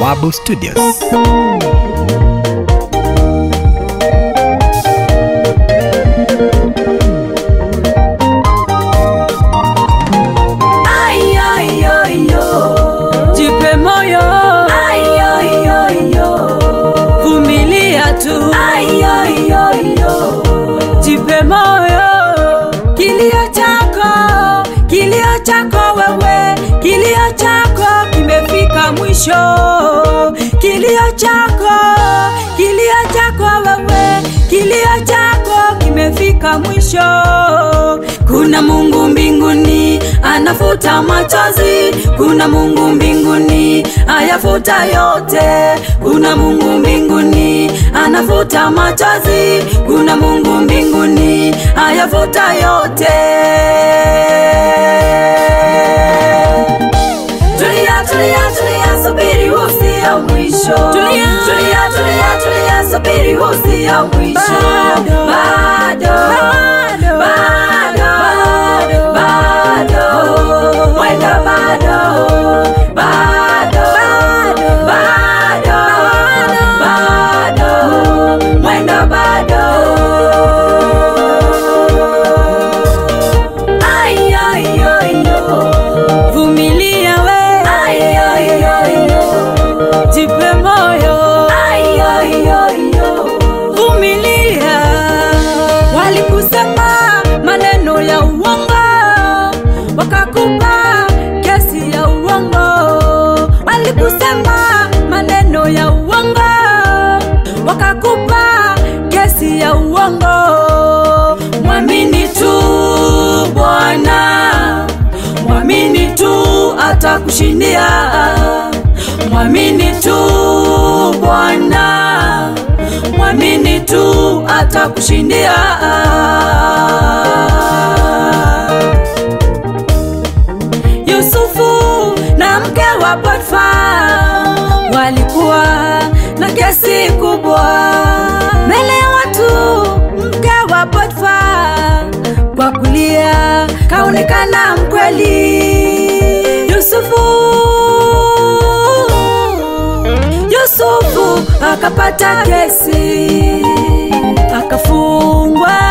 Bawabu Studios. Jipe moyo, vumilia tu, jipe moyo. Kilio chako, kilio chako wewe, kilio chako kimefika mwisho. Kilio chako, kilio chako wewe, kilio chako kimefika mwisho. Kuna Mungu mbinguni anafuta machozi, kuna Mungu mbinguni ayafuta yote, kuna Mungu mbinguni anafuta machozi, kuna Mungu mbinguni ayafuta yote. Tulia, tulia, tulia, subiri huu sio mwisho. Tulia, tulia, tulia, tulia, subiri huu sio mwisho. Bado, bado, bado, bado, mwendo bado, bado, bado, bado, mwendo bado. Ay, ay, ay, yo. Vumilia we, ay, ay, ay, yo. Jipe moyo, ay, ay, ay, yo. Vumilia. Walikusema maneno ya uongo, wakakupa kesi ya uongo. Walikusema maneno ya uongo, wakakupa kesi ya uongo. Mwamini tu Bwana, mwamini tu atakushindia. Mwamini tu Bwana, mwamini tu atakushindia. Yusufu na mke wa Potifa walikuwa na kesi kubwa mbele ya watu. Mke wa Potifa kwa kulia kaonekana mkweli. Yusufu Yusufu akapata kesi akafungwa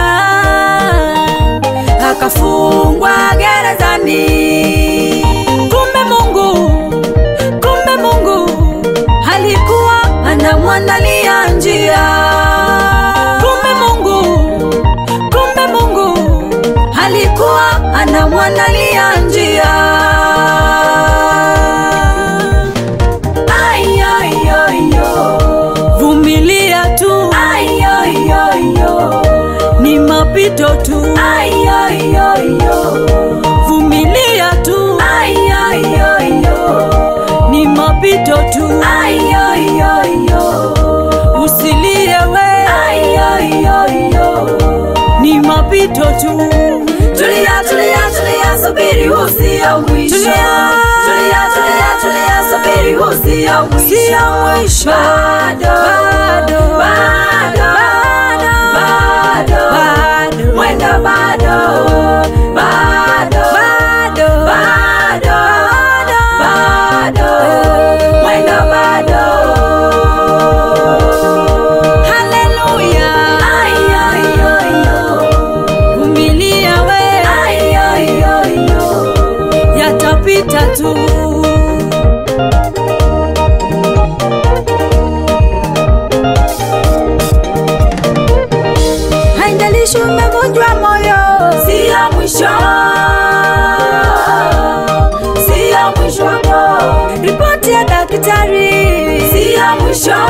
akafungwa gerezani. Kumbe Mungu, kumbe Mungu alikuwa anamwandalia njia. Kumbe Mungu, kumbe Mungu alikuwa anamwandalia njia. Ay, ay, ay, yo. Vumilia tu, ay, ay, ay, yo. ni mapito tu, ay, ay, ay, yo. vumilia tu, ay, ay, ay, yo. ni mapito tu, ay, ay, ay, yo. usilie we, ay, ay, ay, yo. ni mapito tu. Tulia, tulia, tulia, subiri huu sio mwisho. Tulia, tulia, tulia, tulia, subiri huu sio mwisho. Bado, bado, bado, bado, bado, mwendo bado, bado, bado, bado, bado, mwendo bado. Haleluya. Ay, ay, ay, yo. Vumilia we, ay, ay, ay, yo. yatapita tu. Haijalishi umevunjwa moyo, sio mwisho, sio mwisho wako. Ripoti ya daktari, sio mwisho,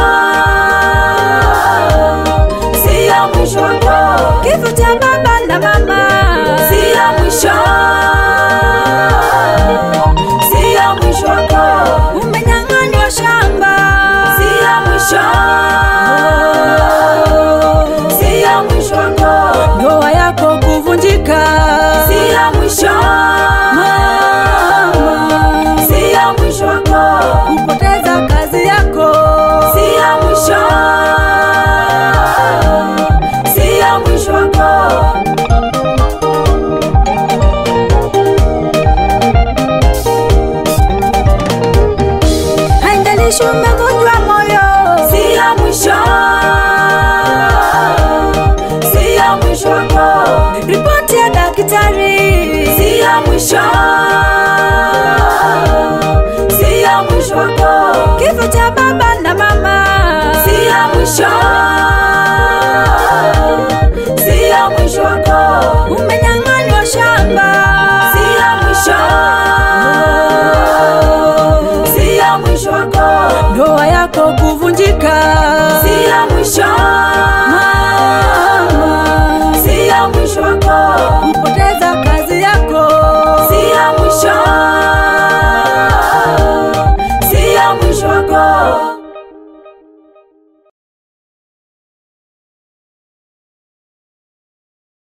sio mwisho wako. Kifo cha baba na mama, sio mwisho, sio mwisho wako. Umenyang'anywa shamba, sio mwisho, sio mwisho wako. Ndoa yako kuvunjika, sio mwisho, mama, sio mwisho wako. Kupoteza haijalishi umevunjwa moyo, si ya mwisho, si ya mwisho wako, ripoti ya daktari si ya mwisho, si ya mwisho wako, kifo cha baba na mama si ya mwisho, si ya mwisho wako, umenyang'anywa shamba si ya mwisho, si ya mwisho wako, ndoa yako kuvunjika